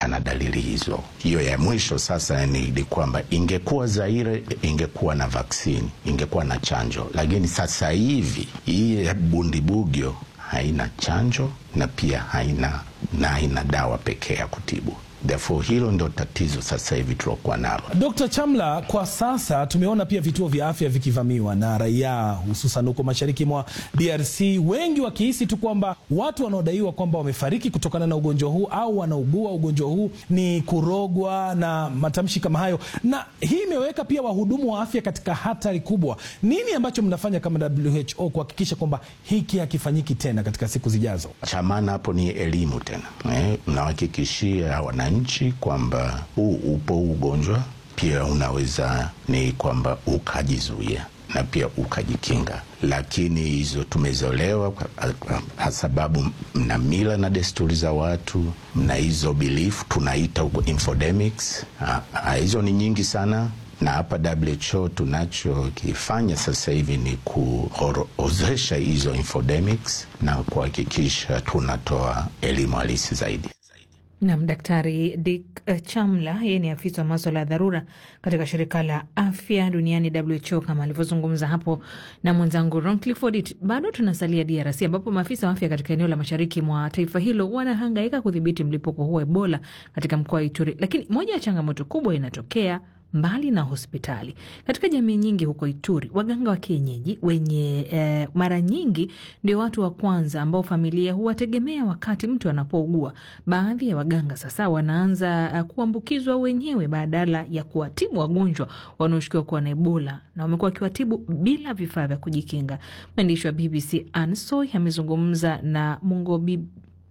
ana dalili hizo. Hiyo ya mwisho sasa ni, ni kwamba ingekuwa Zaire ingekuwa na vaksini, ingekuwa na chanjo, lakini sasa hivi hii bundibugyo haina chanjo na pia haina na haina dawa pekee ya kutibu. Therefore, hilo ndio tatizo sasa hivi tulokuwa nalo. Dkt. Chamla, kwa sasa tumeona pia vituo vya afya vikivamiwa na raia hususan huko mashariki mwa DRC, wengi wakihisi tu kwamba watu wanaodaiwa kwamba wamefariki kutokana na ugonjwa huu au wanaugua ugonjwa huu ni kurogwa na matamshi kama hayo, na hii imeweka pia wahudumu wa afya katika hatari kubwa. Nini ambacho mnafanya kama WHO kuhakikisha kwamba hiki hakifanyiki tena katika siku zijazo? Cha maana hapo ni elimu tena, eh, mnawahakikishia wananchi kwamba huu upo ugonjwa, pia unaweza ni kwamba ukajizuia na pia ukajikinga, lakini hizo tumezolewa kwa sababu mna mila na desturi za watu, mna hizo belief tunaita huko infodemics. Hizo ni nyingi sana na hapa WHO tunachokifanya sasa hivi ni kuorozesha hizo infodemics na kuhakikisha tunatoa elimu halisi zaidi. Nam Daktari Dick Chamla, yeye ni afisa wa maswala ya dharura katika shirika la afya duniani WHO, kama alivyozungumza hapo na mwenzangu Ron Clifford. Bado tunasalia DRC ambapo maafisa wa afya katika eneo la mashariki mwa taifa hilo wanahangaika kudhibiti mlipuko huu wa Ebola katika mkoa wa Ituri, lakini moja ya changamoto kubwa inatokea mbali na hospitali katika jamii nyingi huko Ituri, waganga wa kienyeji wenye eh, mara nyingi ndio watu wa kwanza ambao familia huwategemea wakati mtu anapougua. Baadhi ya waganga sasa wanaanza uh, kuambukizwa wenyewe badala ya kuwatibu wagonjwa wanaoshukiwa kuwa na Ebola, na wamekuwa wakiwatibu bila vifaa vya kujikinga. Mwandishi wa BBC Ansoy amezungumza na Mungobi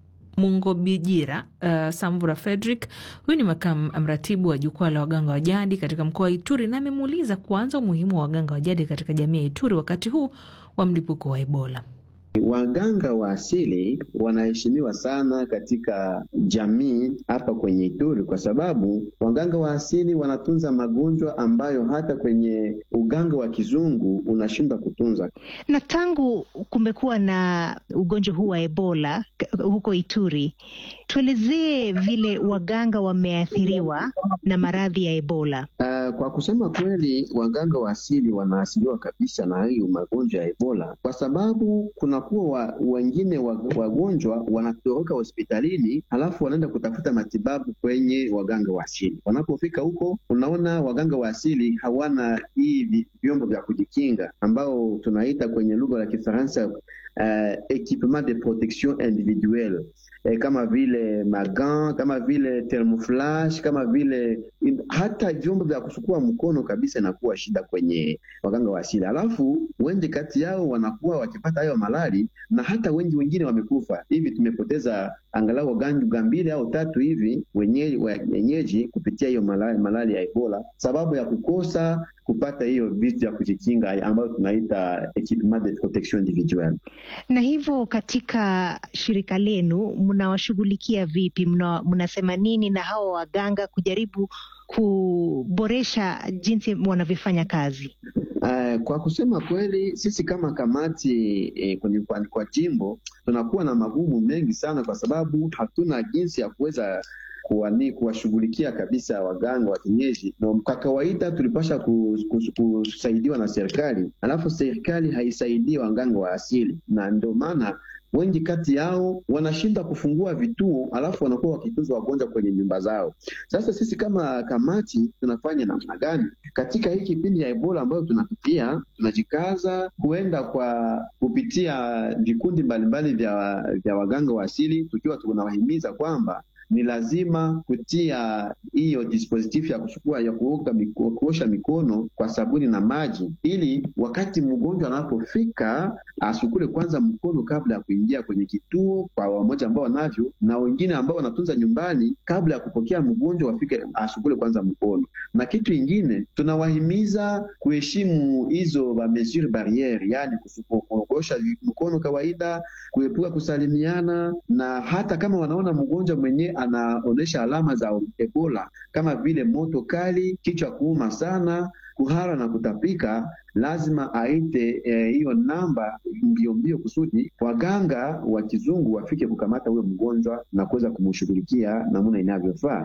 Mungobijira uh, Samvura Frederick, huyu ni makamu mratibu wa jukwaa la waganga wa jadi katika mkoa wa Ituri, na amemuuliza kuanza umuhimu wa waganga wa jadi katika jamii ya Ituri wakati huu wa mlipuko wa Ebola. Waganga wa asili wanaheshimiwa sana katika jamii hapa kwenye Ituri kwa sababu waganga wa asili wanatunza magonjwa ambayo hata kwenye uganga wa kizungu unashindwa kutunza. Na tangu kumekuwa na ugonjwa huu wa Ebola huko Ituri, tuelezee vile waganga wameathiriwa na maradhi ya Ebola. Uh, kwa kusema kweli, waganga wa asili wanaathiriwa kabisa na hiyo magonjwa ya Ebola kwa sababu kuna kuwa wa, wengine wagonjwa wanatoroka hospitalini halafu wanaenda kutafuta matibabu kwenye waganga wa asili. Wanapofika huko, unaona waganga wa asili hawana hii vyombo vya kujikinga ambao tunaita kwenye lugha ya Kifaransa uh, equipement de protection individuelle eh, kama vile magan, kama vile thermoflash, kama vile hata vyombo vya kusukua mkono kabisa, inakuwa shida kwenye waganga wa asili. Alafu wengi kati yao wanakuwa wakipata hayo malali na hata wengi wengine wamekufa. Hivi tumepoteza angalau waganga mbili au tatu hivi wenyeji, wenyeji kupitia hiyo malali, malali ya Ebola sababu ya kukosa kupata hiyo vitu ya kujikinga ambayo tunaita equipment de protection individuelle. Na hivyo katika shirika lenu mnawashughulikia vipi? Mna, mnasema nini na hawa waganga kujaribu kuboresha jinsi wanavyofanya kazi? Uh, kwa kusema kweli sisi kama kamati eh, kwenye kwa, kwa jimbo tunakuwa na magumu mengi sana, kwa sababu hatuna jinsi ya kuweza kuwani kuwashughulikia kabisa waganga wa kienyeji. Na kwa kawaida tulipasha kusaidiwa na serikali, alafu serikali haisaidii waganga wa asili, na ndio maana wengi kati yao wanashinda kufungua vituo, alafu wanakuwa wakitunza wagonjwa kwenye nyumba zao. Sasa sisi kama kamati tunafanya namna gani katika hii kipindi ya Ebola ambayo tunapitia? Tunajikaza kuenda kwa kupitia vikundi mbalimbali vya, vya waganga wa asili, tukiwa tunawahimiza kwamba ni lazima kutia hiyo dispositif ya kuchukua ya kuoga miko, kuosha mikono kwa sabuni na maji, ili wakati mgonjwa anapofika asukule kwanza mkono kabla ya kuingia kwenye kituo, kwa wamoja ambao wanavyo na wengine ambao wanatunza nyumbani, kabla ya kupokea mgonjwa wafike asukule kwanza mkono. Na kitu ingine tunawahimiza kuheshimu hizo ba mesure barriere, yani kuosha mkono kawaida, kuepuka kusalimiana, na hata kama wanaona mgonjwa mwenyewe anaonyesha alama za Ebola kama vile moto kali, kichwa kuuma sana, kuhara na kutapika, lazima aite hiyo eh, namba mbio mbio kusudi waganga wa kizungu wafike kukamata huyo mgonjwa na kuweza kumshughulikia namna inavyofaa.